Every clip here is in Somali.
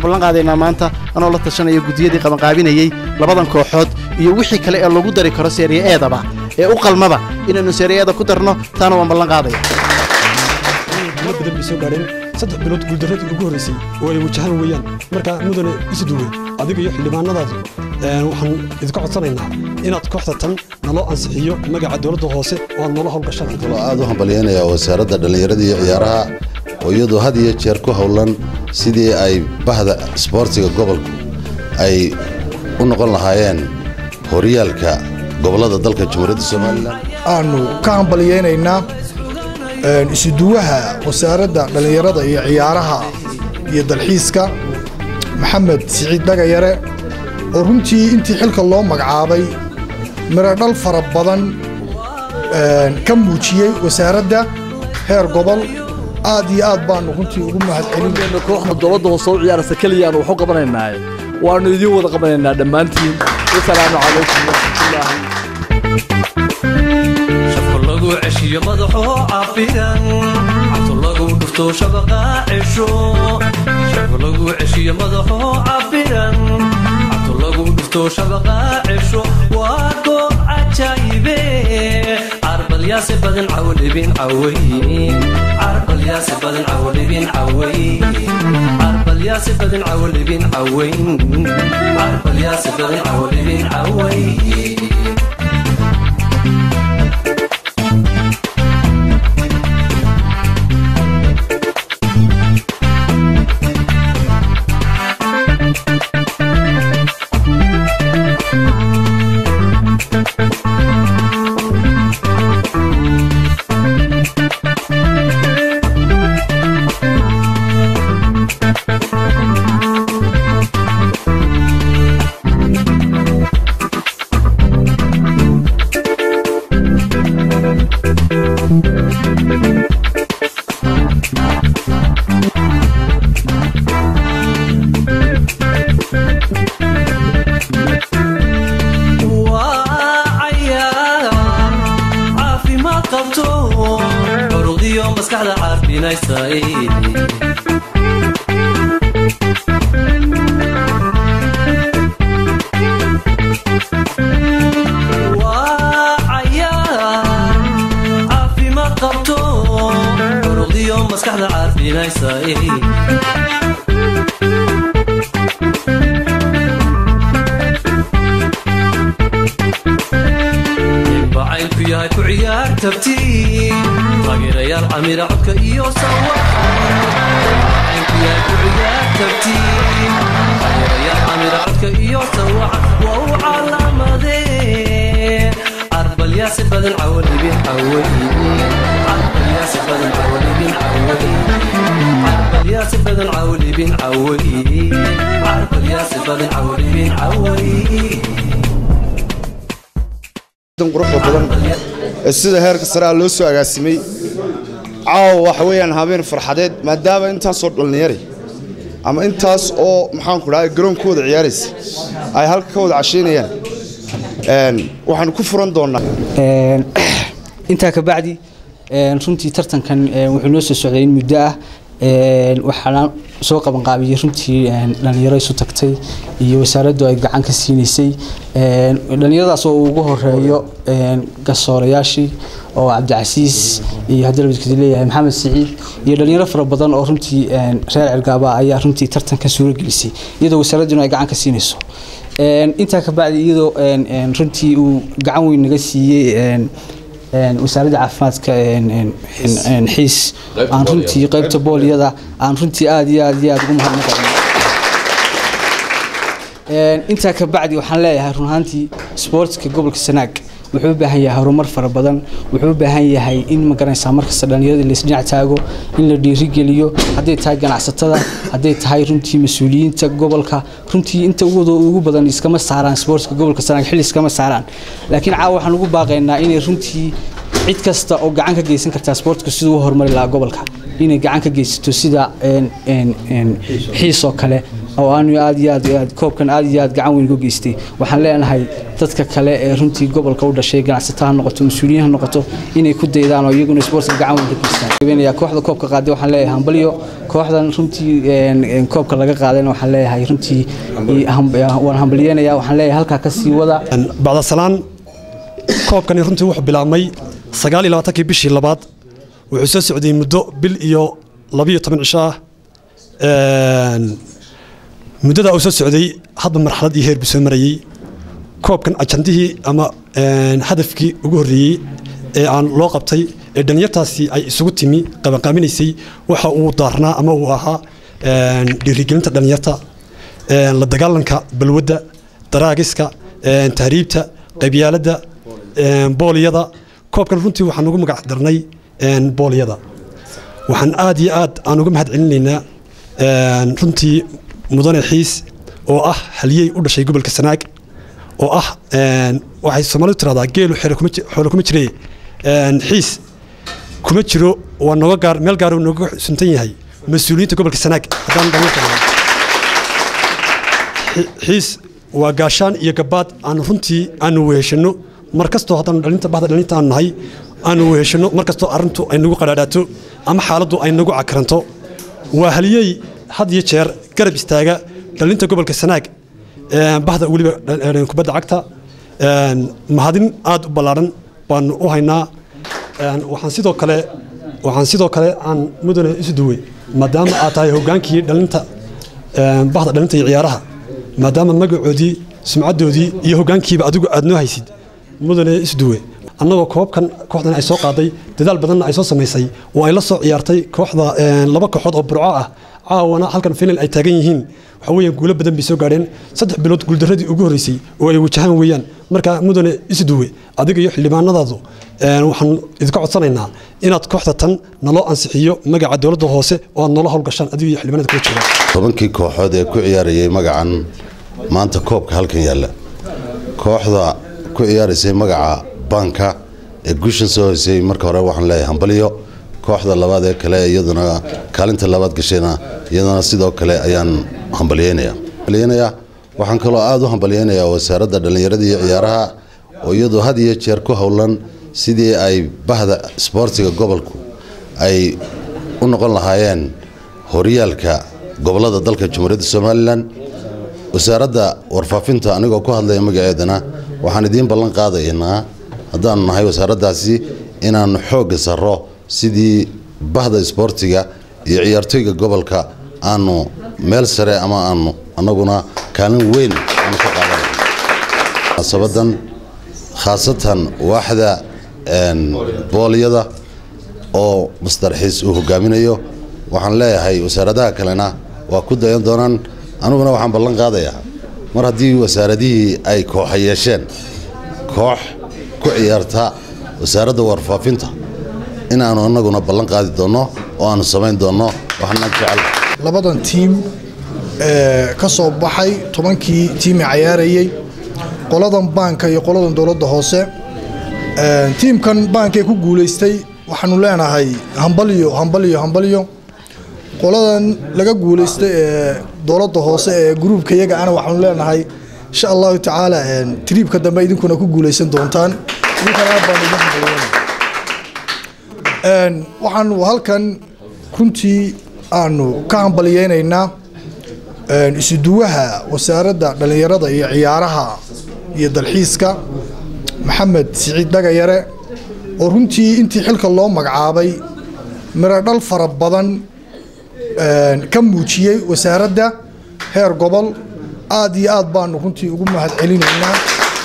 waxaan ballan qaadaynaa maanta anoo la tashanaya guddiyadii qabanqaabinayey labadan kooxood iyo wixii kale ee lagu dari karo seeriya eedaba ee u qalmaba inaynu seeriya eeda ku darno taana waan ballan qaadaya guulo badan bay soo gaadheen saddex bilood guuldarradii ugu horraysay oo ay wajahaan weeyaan markaa mudane isu duway adiga iyo xildhibaanadaadu waxaan idinka codsanaynaa inaad kooxda tan naloo ansixiyo magaca dowladda hoose oo aad noola howlgashaan aad u hambalyaynayaa wasaaradda dhallinyarada iyo ciyaaraha oo iyadu had iyo jeer ku howlan sidii ay bahda isboortiga gobolku ay u noqon lahaayeen horyaalka gobollada dalka jamhuuriyadda somalilan aanu ka hambalyaynaynaa isuduwaha wasaaradda dhallinyarada iyo ciyaaraha iyo dalxiiska maxamed siciid dhagayare oo runtii intii xilka loo magacaabay miradhal fara badan ka muujiyey wasaaradda heer gobol aad iyo aad baanu runtii ugu mahadcelin kooxda dowladda hoose u ciyaaraysa keliyaanu waxu qabanaynaaye waannu idiin wada qabanaynaa dhammaantiin wasalaamu calaykum waraxmatullaahi shafka lagu ceshiyo madaxoo cafiran cabto lagu dhufto shabaqa cesho shafka lagu ceshiyo madaxoo cafiran cabto lagu dhufto shabaqa cesho waa goob cajaayibe carbalyaase badan cawdhibin caway carbalyaase badan cawdhibin caway carbalyaase badan cawdhibin caway carbalyaase badan cawdhibin caway sida heerka saraa loo soo agaasimay caawa waxa weeyaan habeen farxadeed maadaama intaasoo dhallinyari ama intaas oo maxaanku dhahay garoonkooda ciyaaraysa ay halka ka wada cashaynayaan waxaanu ku furan doonnaa intaa ka bacdi runtii tartankan wuxuu noo soo socday in muddo ah waxaana soo qabanqaabiyey runtii dhallinyaro isu tagtay iyo wasaaraddu ay gacan ka siinaysay dhallinyaradaas oo ugu horeeyo garsoorayaashii oo cabdicasiis iyo haddii labadkadi leeyahay maxamed siciid iyo dhalinyaro fara badan oo runtii reer cergaaba ayaa runtii tartankan suuro gelisay iyadoo wasaaradduna ay gacan ka siinayso intaa ka bacdi iyadoo runtii uu gacan weyn naga siiyey wasaaradda caafimaadka xiis aan runtii qaybta booliyada aan runtii aad iyo aad iyo aad ugu mahadnaqayn intaa ka bacdi waxaan leeyahay run ahaantii sportska gobolka sanaag wuxuu u baahan yahay horumar fara badan wuxuu u baahan yahay in ma garanaysaa markasta dhallinyarada laisdhinac taago in la dhiirigeliyo hadday tahay ganacsatada hadday tahay runtii mas-uuliyiinta gobolka runtii inta ugu badan iskama saaraan sportska gobolka sanaag xilli iskama saaraan laakiin caawa waxaan ugu baaqaynaa inay runtii cid kasta oo gacan ka geysan kartaa sportka siduu u horumari lahaa gobolka inay gacan ka geysato sida xiis oo kale oo aanu aad iyo aad aad koobkan aad iyo aad gacan weyn uga geystay waxaan leenahay dadka kale ee runtii gobolka u dhashay ganacsato ha noqoto mas-uuliyiin ha noqoto inay ku daydaan oo iyaguna sportka gacan weyn ka geystaan kooxda koobka qaaday waxaan leeyahay hambalyo kooxdan runtii koobka laga qaadayna waxaan leeyahay runtii waan hambalyeynaya waxaan leeyahay halkaa ka sii wada bacdasalaan koobkani runtii wuxuu bilaabmay sagaal iyo labaatankii bishii labaad wuxuu soo socday muddo bil iyo labiyo toban cisho ah muddadaa uu soo socday hadba marxalad iyo heer buu soo marayey koobkan ajandihii ama hadafkii ugu horreeyey ee aan loo qabtay ee dhalinyartaasi ay isugu timi qabanqaaminaysay waxa uu daarnaa ama uu ahaa dhiirigelinta dhalinyarta la dagaalanka balwadda daraagiska tahriibta qabyaaladda booliyada koobkan runtii waxaan ugu magac darnay booliyada waxaan aad iyo aad aan uga mahad celinaynaa runtii mudane xiis oo ah haliyey u dhashay gobolka sanaag oo ah waxay soomaalidu tiradaa geelu xoolo kuma jire xiis kuma jiro waa nooga gaar meel gaar uu nooga suntan yahay mas-uuliyiinta gobolka sanaag haddaan dhalinyarta xiis waa gaashaan iyo gabaad aan runtii aanu weheshano mar kastoo haddaan dhalinta bahda dhalinta aan nahay aanu weheshano mar kastoo arrintu ay nagu qadhaadhaato ama xaaladdu ay nagu cakaranto waa haliyey had iyo jeer garab istaaga dhalinta gobolka sanaag bahda weliba kubadda cagta mahadin aad u ballaadhan baanu u haynaa waxaan sidoo kale waxaan sidoo kale aan mudane isu duwey maadaama aad tahay hogaankii dhalinta bahda dhalinta iyo ciyaaraha maadaama magacoodii sumcaddoodii iyo hoggaankiiba adigu aad noo haysid mudane isduwe annagoo koobkan kooxdan ay soo qaaday dadaal badanna ay soo samaysay oo ay la soo ciyaartay kooxda laba kooxood oo burco ah caawana halkan final ay taagan yihiin waxa weeyaan guulo badan bay soo gaadheen saddex bilood guuldarradii ugu horreysay oo ay wajahaan weeyaan marka mudane isduwe adiga iyo xildhibaanadaadu waxaan idinka codsanaynaa inaad kooxda tan naloo ansixiyo magaca dowladda hoose oo aad noola howlgashaan adiga iyo xildhibaanada kula jooga tobankii kooxood ee ku ciyaarayay magacan maanta koobka halkan yaalla kooxda ku ciyaaraysay magaca banka ee gushan soo hoysay marka hore waxaan leeyahay hambaliyo kooxda labaad ee kale iyaduna kaalinta labaad gashayna iyadana sidoo kale ayaan hambalyeynaya hambalyeynaya waxaan kaloo aada u hambalyeynayaa wasaaradda dhallinyarada iyo ciyaaraha oo iyadu had iyo jeer ku howlan sidii ay bahda isboortiga gobolku ay u noqon lahaayeen horyaalka gobolada dalka jamhuuriyadda somalilan wasaaradda warfaafinta anigoo ku hadlaya magaceedana waxaan idiin ballan qaadaynaa haddaanu nahay wasaaraddaasi inaannu xoogga sarro sidii bahda isboortiga iyo ciyaartooyga gobolka aanu meel sare ama aanu annaguna kaalin weyn aanu ka qaadanay munaasabadan khaasatan waaxda boolyada oo mastarxiis uu hogaaminayo waxaan leeyahay wasaaradaha kalena waa ku dayan doonaan aniguna waxaan ballan qaadayaa mar haddii wasaaradihii ay kooxa yeesheen koox ku ciyaarta wasaaradda warfaafinta inaannu annaguna ballan qaadi doonno oo aannu samayn doonno waxna jecel labadan tiim ee ka soo baxay tobankii tiimi cayaarayey qoladan baanka iyo qoladan dowladda hoose tiimkan baankee ku guulaystay waxaanu leenahay hambalyo hambalyo hambalyo qoladan laga guulaystay ee dowladda hoose ee gruubka iyaga ana waxaanu leenahay insha allahu tacaala triibka dambe idinkuna ku guulaysan doontaan idinkana aad baan ugu hambalyeynaya waxaanu halkan runtii aanu ka hambalyeynaynaa isuduwaha wasaaradda dhallinyarada iyo ciyaaraha iyo dalxiiska maxamed siciid dhagayare oo runtii intii xilka loo magacaabay miradhal fara badan ka muujiyey wasaaradda heer gobol aad iyo aad baanu runtii ugu mahad celinaynaa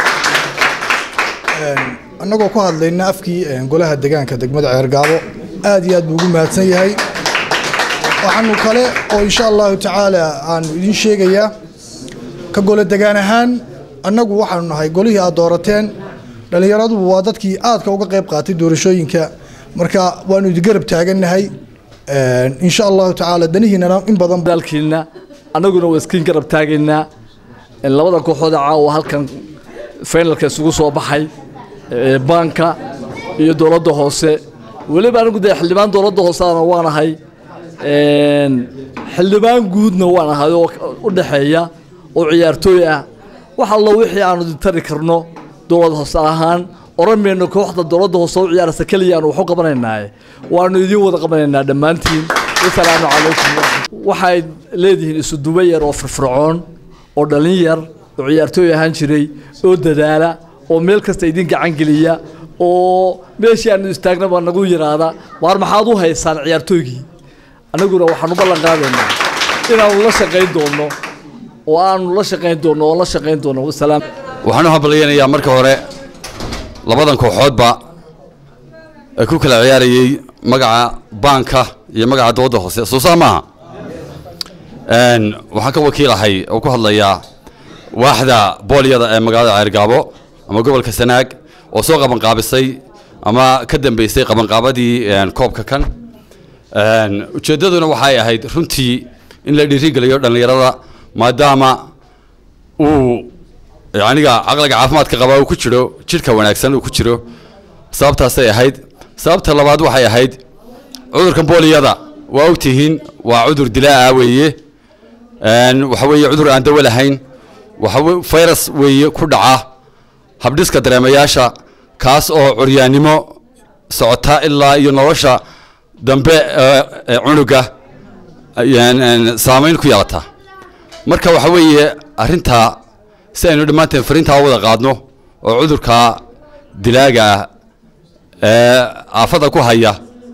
annagoo ku hadlayna afkii golaha degaanka degmada ceergaabo aad iyo aad buu ugu mahadsan yahay waxaanu kale oo insha allahu tacaala aanu idiin sheegayaa ka gole degaan ahaan annagu waxaanu nahay golihii aad doorateen dhallinyaradubu waa dadkii aadka uga qayb qaatay doorashooyinka marka waanu idin garab taagannahay insha allahu tacaala danihiinana in badan dalkiina annaguna waa iskiin garab taagaynaa labada kooxood ee caawa halkan finalka isugu soo baxay baanka iyo dowladda hoose weliba anigu dee xildhibaan dowladda hooseana waanahay xildhibaan guudna waan ahay oo u dhaxeeya oo ciyaartooy ah wax allo wixii aanu tari karno dowlad hoose ahaan oran mayno kooxda dowladda hoose u ciyaaraysa keliya aanu waxu qabanaynaaye waanu idiin wada qabanaynaa dhammaantiin wasalaamu calaykum waxay leedihiin isu duba yar oo firfircoon oo dhalin yar oo ciyaartooy ahaan jiray oo dadaala oo meel kasta idin gacan geliya oo meeshii aanu istaagna baa nagu yidhaahda waar maxaad u haysaan ciyaartooygii annaguna waxaanu ballan qaadaynaa inaanu la shaqayn doono oo aanu la shaqayn doono oo la shaqayn doono wasalaam waxaan u hambalyaynayaa marka hore labadan kooxoodba ee ku kala ciyaarayey magaca baanka iyo magaca dowladda hoose soo saa maaha Een, waxaan ka wakiilahay oo ku hadlayaa waaxda boolyada ee magaalada ceergaabo ama gobolka sanaag oo soo qabanqaabisay ama ka dambeysay qabanqaabadii een, koobka kan Een, ujeeddaduna waxay ahayd runtii in la dhiirigeliyo dhallinyarada maadaama uu aniga caqliga caafimaadka qaba uu ku jiro jidhka wanaagsan uu ku jiro sababtaasay ahayd sababta labaad waxay ahayd cudurkan booliyada waa ogtihiin waa cudur dilaa weeye Een, waxa weeye cudur aan dawo lahayn waxa we- virus weeye ku dhaca habdhiska dareemayaasha kaas oo curyaannimo socota ilaa iyo nolosha dambe ee ee cunuga ayaan- een, saamayn ku yeelata marka waxa weeye arrintaa si aynu dhammaanteen fariintaa u wada qaadno oo cudurka dilaaga ah ee aafada ku haya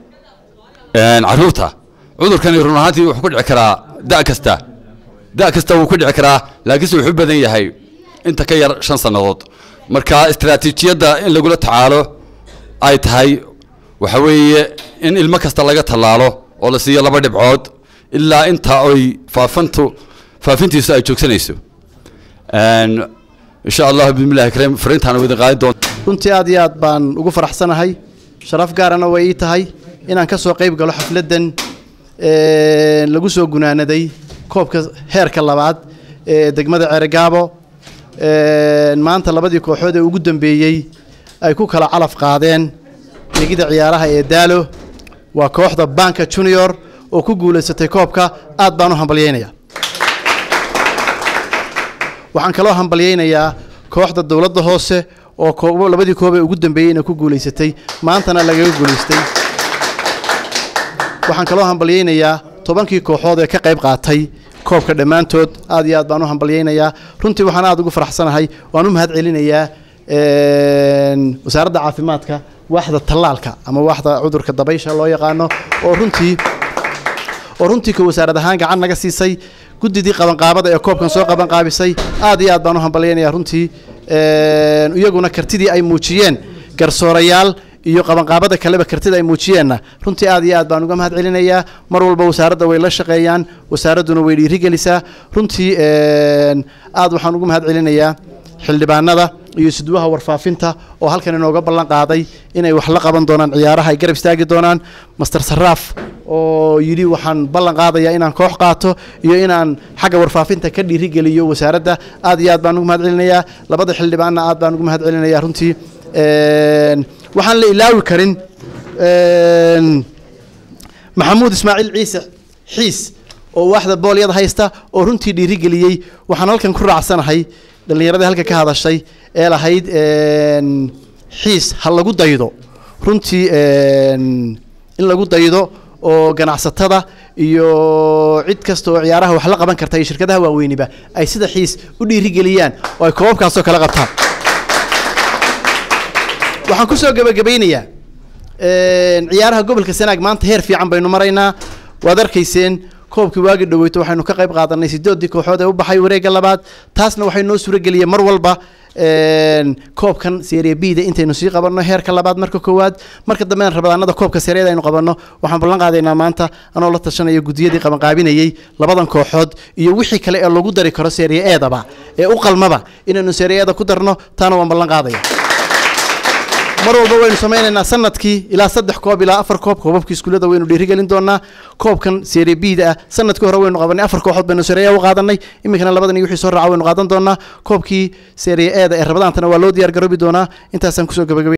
een, carruurta cudurkani run ahaantii wuxuu ku dhici karaa da' kasta da' kasta wuu ku dhici karaa laakiinse wuxuu u badan yahay inta ka yar shan sannadood marka istaraatiijiyadda in lagula tacaalo ay tahay waxa weeye in ilmo kasta laga tallaalo oo la siiyo laba dhibcood ilaa inta ay faafantu faafintiisu ay joogsanayso Een, insha allah bismillahi kareem fariintaan wadin qaadin doon runtii aad iyo aad baan ugu faraxsanahay sharaf gaarana way ii tahay inaan ka soo qayb galo xafladdan een, lagu soo gunaanaday koobka heerka labaad ee degmada ceregaabo een, maanta labadii kooxood ee ugu dambeeyey ay ku kala calaf qaadeen ligida ciyaaraha ee daalo waa kooxda banka junior oo ku guulaysatay koobka aad baan u hambalyaynayaa waxaan kaloo hambalyaynayaa kooxda dowladda hoose oo koobo labadii koob ee ugu dambeeyeyna ku guulaysatay maantana lagaga guulaystay waxaan kaloo hambalyaynayaa tobankii kooxood ee ka qayb qaatay koobka dhammaantood aad iyo aad baan u hambalyaynayaa runtii waxaan aad ugu faraxsanahay waan u mahad celinayaa een, wasaaradda caafimaadka waaxda tallaalka ama waaxda cudurka dabaysha loo yaqaano oo runtii oo runtii ka wasaarad ahaan gacan naga siisay guddidii qabanqaabada ee koobkan soo qabanqaabisay aad iyo aad baan u hambalyaynayaa runtii een, iyaguna kartidii ay muujiyeen garsoorayaal iyo qabanqaabada kaleba kartida ay muujiyeenna runtii aad iyo aad baan uga mahad celinayaa mar walba wasaaradda way la shaqeeyaan wasaaradduna way dhiirigelisaa runtii een, aad waxaan ugu mahad celinayaa xildhibaanada iyo isduwaha warfaafinta oo halkan inooga ballan qaaday inay wax la qaban doonaan ciyaaraha ay garab istaagi doonaan master saraaf oo yidhi waxaan ballan qaadayaa inaan koox qaato iyo inaan xagga warfaafinta ka dhiirigeliyo wasaaradda aad iyo aad baan ugu mahad celinayaa labada xildhibaanna aad baan ugu mahad celinayaa runtii een, waxaan la ilaawi karin een, maxamuud ismaaciil ciise xiis oo waaxda boolyada haysta oo runtii dhiirigeliyey waxaan halkan ku raacsanahay dhallinyaradii halka ka hadashay ee lahayd een, xiis ha lagu daydo runtii een, in lagu daydo oo ganacsatada iyo cid kasta oo ciyaaraha wax la qaban karta iyo shirkadaha waaweyniba ay sida xiis u dhiirigeliyaan oo ay koobabkaasoo kala qabtaan waxaan ku soo gebagabaynayaa een, ciyaaraha gobolka sanaag maanta heer fiican baynu maraynaa waad arkayseen koobkii waagi dhaweyto waxaynu ka qayb qaadanay sideedii kooxood ee u baxay wareegga labaad taasna waxay noo suurageliyeen mar walba een, koobkan serie b da intaynu sii qabanno heerka labaad marka koowaad marka dambena rabadaanada koobka sereeda aynu qabanno waxaan ballan qaadaynaa maanta anoo la tashanaya gudiyadii qabanqaabinayey labadan kooxood iyo wixii kale ee lagu dari karo serie eedaba ee u qalmaba inaynu serie eeda ku darno taana waan ballan qaadaya mar walba waynu samaynaynaa sanadkii ilaa saddex koob ilaa afar koob koobabkii iskuullada waynu dhiirigelin doonaa koobkan serie b da ah sanadkii hore waynu qabanay afar kooxood baynu serie A u qaadanay iminkana labadan iyo wixii soo raaca waynu qaadan doonaa koobkii serie e da ee rabadaantana waa loo diyaar garoobi doonaa intaasaan kusoo gabagabay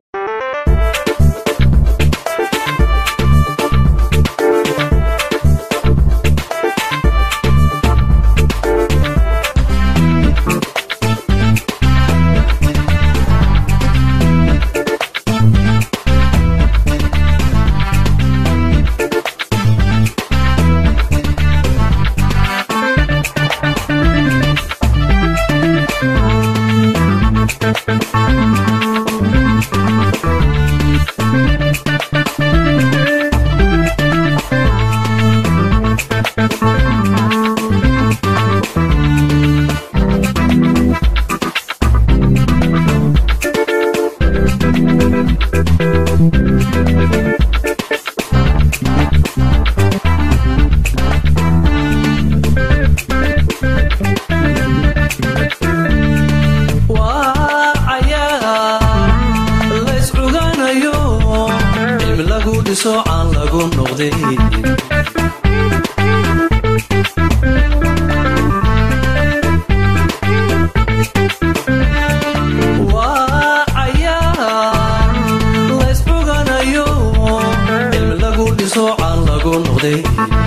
lagu noqday waa cayaar laysxuganayo cilmi lagu dhiso caan lagu noqday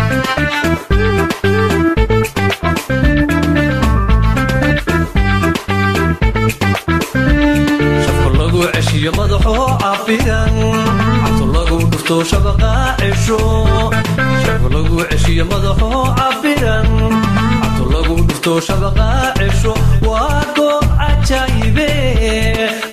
shafka lagu ceshiyo madaxoo cafiran cabto lagu dhufto shabaqa cesho shafka lagu ceshiyo madaxoo cafiran cabto lagu dhufto shabaqa cesho waa goob cajaayibe